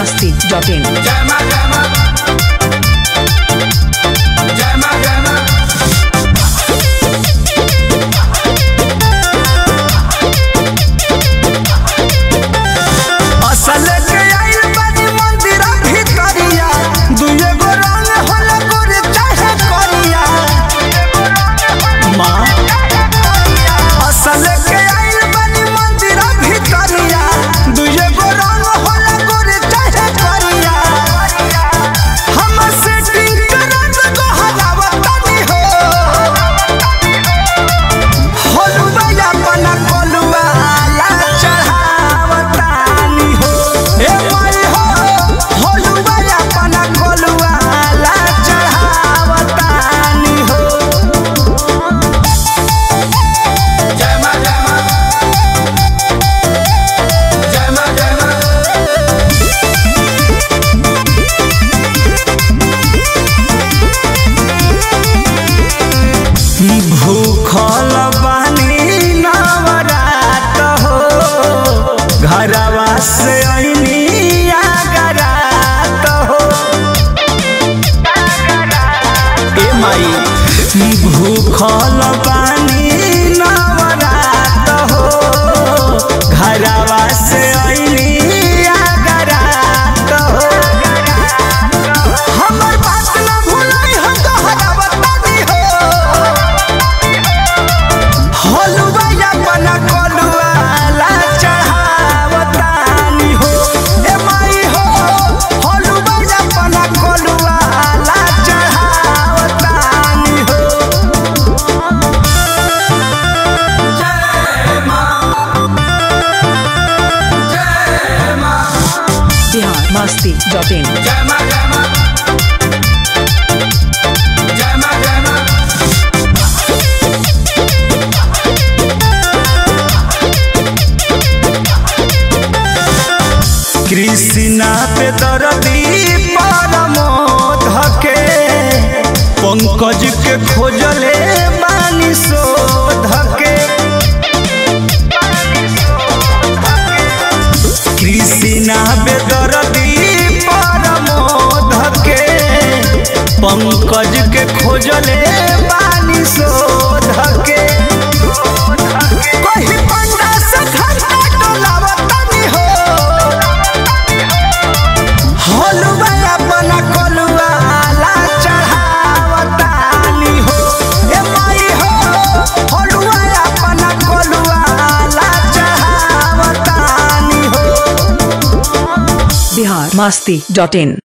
masti.in. जय मां जय मां जय मां जय मां असल के आइल बानी मंदिर भितरिया दुए गो रंग होला गोरे चाहे करिया माँ असल के आइल बानी मंदिर भितरिया दुए गो रंग होला गोरे चाहे करिया हम सेटिंग करत गो हलावतानी हो होलुआ अपना कोलुआ ला चढ़ावतानी हो ए माई हो होलुआ अपना कोलुआ ला चढ़ावतानी हो जय मां जय मां जय मां जय मां भूखल बानी नवरात हो घरवा से अइनी आगरात हो ए माई भूखल बानी नवरात हो घरवा से अइनी आगरात हो हमर बात न भूलाई हम दोहरावतानी हो होलुआ अपना कोलुआ ला चढ़ावतानी हो ए माई हो होलुआ अपना कोलुआ ला चढ़ावतानी हो जय मां जय मां Bihar masti.in. जय मां जय मां जय मां जय मां कृष्णा पे दरदी परमोध के पंकज के खोजले बानी शोध के कृष्णा पे दरदी परमोध के पंकज के खोजले बानी शोध के कहीं पंडा से घंटा डोलावतानी हो होलुआ अपना कोलुआ ला चढ़ावतानी हो ए माई हो होलुआ अपना कोलुआ ला चढ़ावतानी हो Bihar masti.in.